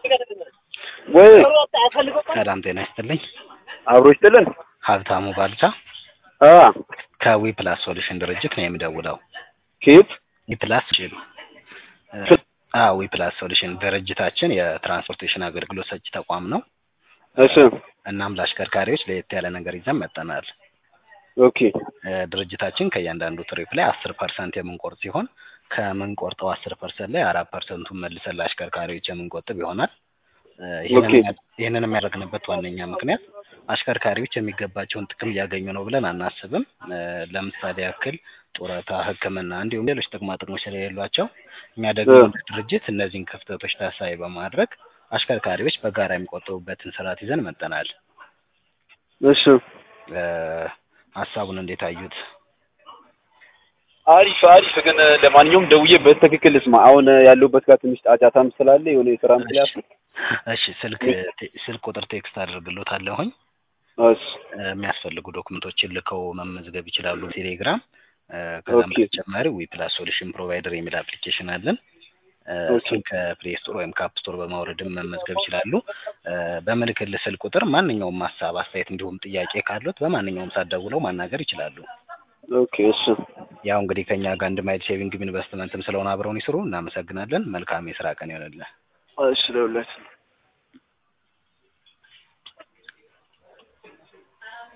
ወይ ሰላም ጤና ይስጥልኝ። አብሮ ይስጥልን። ሀብታሙ ባልቻ አ ከዊ ፕላስ ሶሉሽን ድርጅት ነው የምደውለው። ኬት ዊ ፕላስ ሶሉሽን አ ዊ ፕላስ ሶሉሽን ድርጅታችን የትራንስፖርቴሽን አገልግሎት ሰጪ ተቋም ነው። እሺ እናም ለአሽከርካሪዎች ለየት ያለ ነገር ይዘን መጠናል። ኦኬ እ ድርጅታችን ከእያንዳንዱ ትሪፕ ላይ አስር ፐርሰንት የምንቆርጥ ሲሆን ከምንቆርጠው አስር ፐርሰንት ላይ አራት ፐርሰንቱን መልሰን ለአሽከርካሪዎች የምንቆጥብ ይሆናል። እ ኦኬ። ይህንን ይህንን የሚያደርግንበት ዋነኛ ምክንያት አሽከርካሪዎች የሚገባቸውን ጥቅም እያገኙ ነው ብለን አናስብም። እ ለምሳሌ ያክል ጡረታ፣ ሕክምና እንዲሁም ሌሎች ጥቅማ ጥቅሞች ስለሌሏቸው እኛ ደግሞ እ እንደ ድርጅት እነዚህን ክፍተቶች ታሳቢ በማድረግ አሽከርካሪዎች በጋራ የሚቆጥቡበትን ስርዓት ይዘን መጠናል። እሺ እ ሀሳቡን እንዴት አዩት? አሪፍ አሪፍ። ግን ለማንኛውም ደውዬ በትክክል ስማ። አሁን ያለሁበት ጋር ትንሽ ጫጫታም ስላለ የሆነ የስራም እሺ ስላለ እሺ ስልክ ቴ- ስልክ ቁጥር ቴክስት አድርግሎታለሁኝ። እሺ እ የሚያስፈልጉ ዶክመንቶችን ልከው መመዝገብ ይችላሉ። ቴሌግራም እ ከዛም ኦኬ በተጨማሪ ዊ ፕላስ ሶሉሽን ፕሮቫይደር የሚል አፕሊኬሽን አለን። እ ኦኬ እሱን ከፕሌይ ስቶር ወይም ከአፕ ስቶር በማውረድም መመዝገብ ይችላሉ። እ በምልክልህ ስልክ ቁጥር ማንኛውም ሀሳብ፣ አስተያየት እንዲሁም ጥያቄ ካሉት በማንኛውም ሰዓት ደውለው ማናገር ይችላሉ። ኦኬ እሺ ያው እንግዲህ ከኛ ጋር አንድ ማይል ሴቪንግ ኢንቨስትመንትም ስለሆነ አብረውን ይስሩ። እናመሰግናለን። መልካም የስራ ቀን ይሆንልህ። እሺ ደውላችሁ